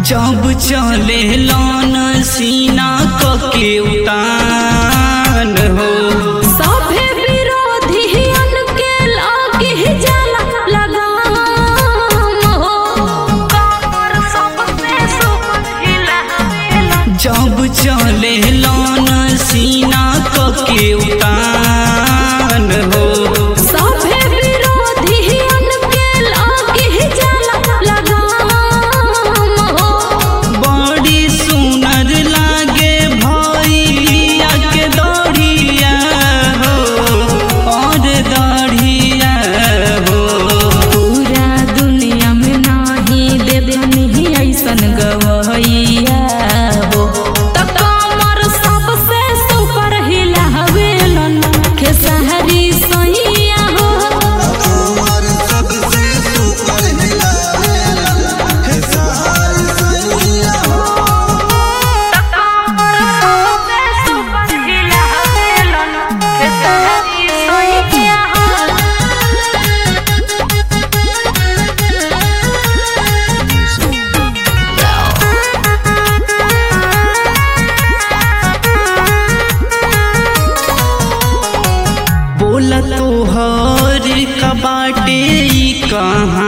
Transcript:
जब चले लन सीना कके उतान हो सभे विरोधियन के लागे जाला लगाम हो कमर सबसे सुहिला जब चले लन सीना कके उतान हो सभे विरोधियन के लागे जाला लगाम हो बड़ी सुनर लागे भैया के दौड़िया हो और दौड़िया हो पूरा दुनिया में नाही देवनी ऐसन गवैया हो त कमर सबसे सुपर हिला हवेलन खेसहरी सैया हो कमर सबसे सुपर हिलावेलन हे सहार सैया कमर सबसे सुपर हिला हवेलन खेसहरी सैया बोला तो हर कबाटे ई कहाँ